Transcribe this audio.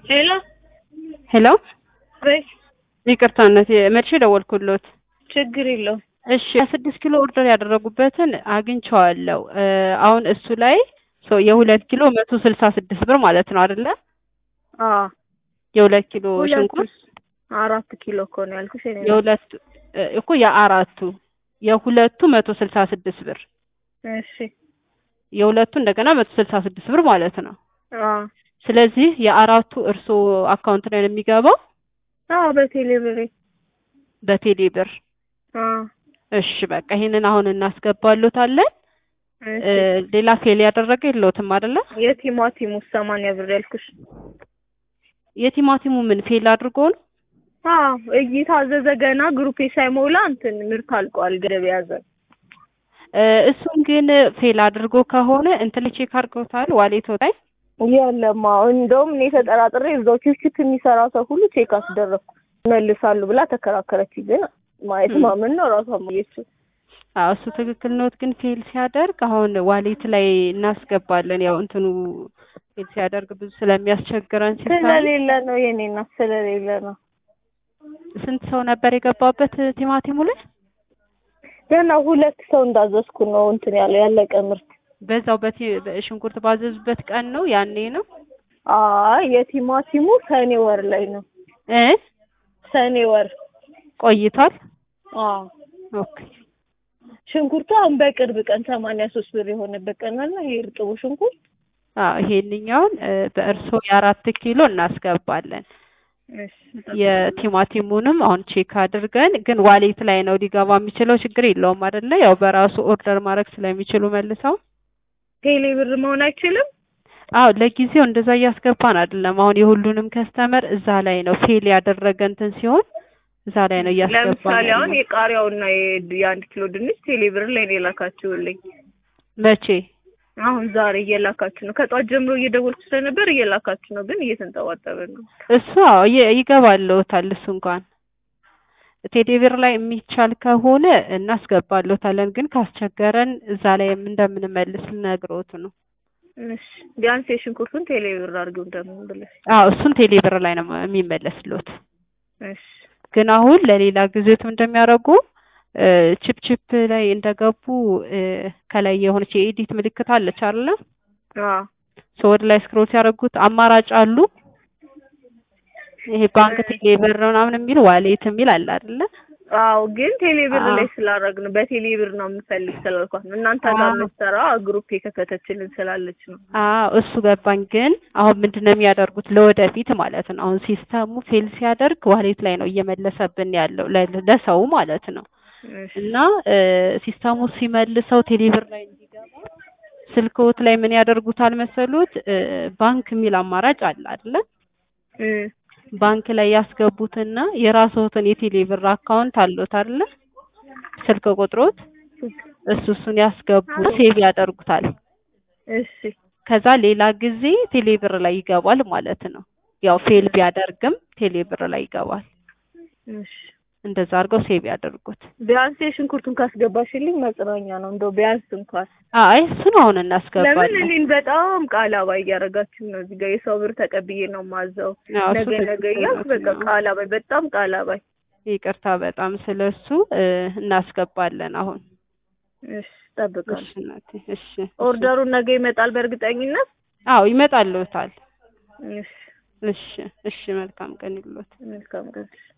ሄሎ ሄሎ በይ ይቅርታ እናቴ መልሼ ደወልኩሎት። ችግር የለውም። እሺ ስድስት ኪሎ ኦርደር ያደረጉበትን አግኝቼዋለሁ። እ አሁን እሱ ላይ ሶ የሁለት ኪሎ መቶ ስልሳ ስድስት ብር ማለት ነው አይደለ? አዎ የሁለት ኪሎ ሁለቱ ሽንኩርት አራት ኪሎ እኮ ነው ያልኩሽ። እኔ ነው። የሁለቱ እ እኮ የአራቱ የሁለቱ መቶ ስልሳ ስድስት ብር እሺ የሁለቱ እንደገና መቶ ስልሳ ስድስት ብር ማለት ነው። አዎ ስለዚህ የአራቱ እርሶ አካውንት ላይ ነው የሚገባው አዎ በቴሌ ብሬ በቴሌ ብር። አዎ እሺ በቃ ይሄንን አሁን እናስገባሎታለን። እሺ እ ሌላ ፌል ያደረገ የለውትም አይደለ? የቲማቲሙ ሰማንያ ብር ያልኩሽ። የቲማቲሙ ምን ፌል አድርጎ ነው? አዎ እየታዘዘ ገና ግሩፔ ሳይሞላ እንትን ምርት አልቋል። ገደብ ያዘ። እ እሱን ግን ፌል አድርጎ ከሆነ እንትን ቼክ አድርገውታል ዋሌቶ ላይ የለም አዎ እንደውም እኔ ተጠራጥሬ እዛው ችክችክ የሚሰራ ሰው ሁሉ ቼክ አስደረግኩ። ይመልሳሉ ብላ ተከራከረች። ግን ማየት ም። ማመን ነው ራሷ ማየችው። አዎ እሱ ትክክል ኖት። ግን ፌል ሲያደርግ አሁን ዋሌት ላይ እናስገባለን። ያው እንትኑ ፌል ሲያደርግ ብዙ ስለሚያስቸግረን ሲባል ስለሌለ ነው የኔ እናት ስለሌለ ነው። ስንት ሰው ነበር የገባበት ቲማቲሙ ላይ? ገና ሁለት ሰው እንዳዘዝኩ ነው እንትን ያለው ያለቀ ምርት። በዛው በቲ በሽንኩርት ባዘዙበት ቀን ነው ያኔ ነው አይ የቲማቲሙ ሰኔ ወር ላይ ነው። እ ሰኔ ወር ቆይቷል። አዎ ኦኬ ሽንኩርቱ አሁን በቅርብ ቀን ሰማንያ ሶስት ብር የሆነበት ቀን አለ። ይሄ እርጥቡ ሽንኩርት አዎ ይሄንኛውን እ በእርሶ የአራት ኪሎ እናስገባለን። እሺ የቲማቲሙንም አሁን ቼክ አድርገን ግን ዋሌት ላይ ነው ሊገባ የሚችለው። ችግር የለውም አይደለ? ያው በራሱ ኦርደር ማድረግ ስለሚችሉ መልሰው። ቴሌ ብር መሆን አይችልም። አዎ ለጊዜው እንደዛ እያስገባን አይደለም። አሁን የሁሉንም ከስተመር እዛ ላይ ነው ፌል ያደረገ እንትን ሲሆን እዛ ላይ ነው እያስገባን ለምሳሌ አሁን ያለው። የቃሪያውና የ- የአንድ ኪሎ ድንች ቴሌ ብር ላይ ነው የላካችሁልኝ። መቼ? አሁን ዛሬ እየላካችሁ ነው። ከጧት ጀምሮ እየደወልኩ ስለነበር እየላካችሁ ነው፣ ግን እየተንጠባጠበ ነው። እሱ አዎ ይ- ይገባልዎታል። እሱ እንኳን ቴሌብር ላይ የሚቻል ከሆነ እናስገባልዎታለን። ግን ካስቸገረን እዛ ላይ እንደምንመልስ ልነግሮት ነው። እሺ ቢያንስ የሽንኩርቱን ቴሌ ብር አድርገው እንደምን ብለሽ። አዎ እሱን ቴሌብር ላይ ነው የሚመለስልዎት። እሺ ግን አሁን ለሌላ ጊዜትም እንደሚያደርጉ እ ቺፕ ቺፕ ላይ እንደገቡ እ ከላይ የሆነች የኤዲት ምልክት አለች አይደለ? አዎ ሶ ወደ ላይ ስክሮል ሲያደርጉት አማራጭ አሉ። ይሄ ባንክ ቴሌብር ምናምን የሚል ዋሌት የሚል አለ አይደለ? አዎ ግን ቴሌ ብር አዎ። ላይ ስላደረግ ነው በቴሌ ብር ነው የምፈልግ ስላልኳት ነው። እናንተ ጋር አዎ። የምትሰራ ግሩፕ የከፈተችልን ስላለች ነው። አዎ እሱ ገባኝ። ግን አሁን ምንድነው የሚያደርጉት ለወደፊት ማለት ነው። አሁን ሲስተሙ ፌል ሲያደርግ ዋሌት ላይ ነው እየመለሰብን ያለው ለ- ለሰው ማለት ነው። እሺ እና እ ሲስተሙ ሲመልሰው ቴሌብር ላይ እንዲገባ ስልክዎት ላይ ምን ያደርጉታል መሰሉት? እ ባንክ የሚል አማራጭ አለ አይደለ? እ ባንክ ላይ ያስገቡትና የራስዎትን የቴሌብር አካውንት አለዎት አይደለ? ስልክ ቁጥሮት እሱ እሱን ያስገቡ ሴቭ ያደርጉታል። እሺ ከዛ ሌላ ጊዜ ቴሌብር ላይ ይገባል ማለት ነው። ያው ፌል ቢያደርግም ቴሌብር ላይ ይገባል። እሺ እንደዛ አድርገው ሴቭ ያደርጉት። ቢያንስ የሽንኩርቱን ካስገባሽልኝ መጽናኛ ነው። እንደው ቢያንስ እንኳን አይ እሱን አሁን ለምን እናስገባለን። እኔን በጣም ቃላባይ እያደረጋችሁ ነው። እዚህ ጋር የሰው ብር ተቀብዬ ነው ማዘው አዎ፣ እሱ ነገ ነገ ትክክል እያልኩ በቃ ነው። ቃላባይ በጣም ቃላባይ። ይቅርታ በጣም ስለሱ እ እናስገባለን አሁን። እሺ እጠብቃለሁ። እሺ እናቴ፣ እሺ እሺ። ኦርደሩን ነገ ይመጣል በእርግጠኝነት። አዎ ይመጣልዎታል። እሺ እሺ እሺ፣ መልካም ቀን ይሉት። መልካም ቀን።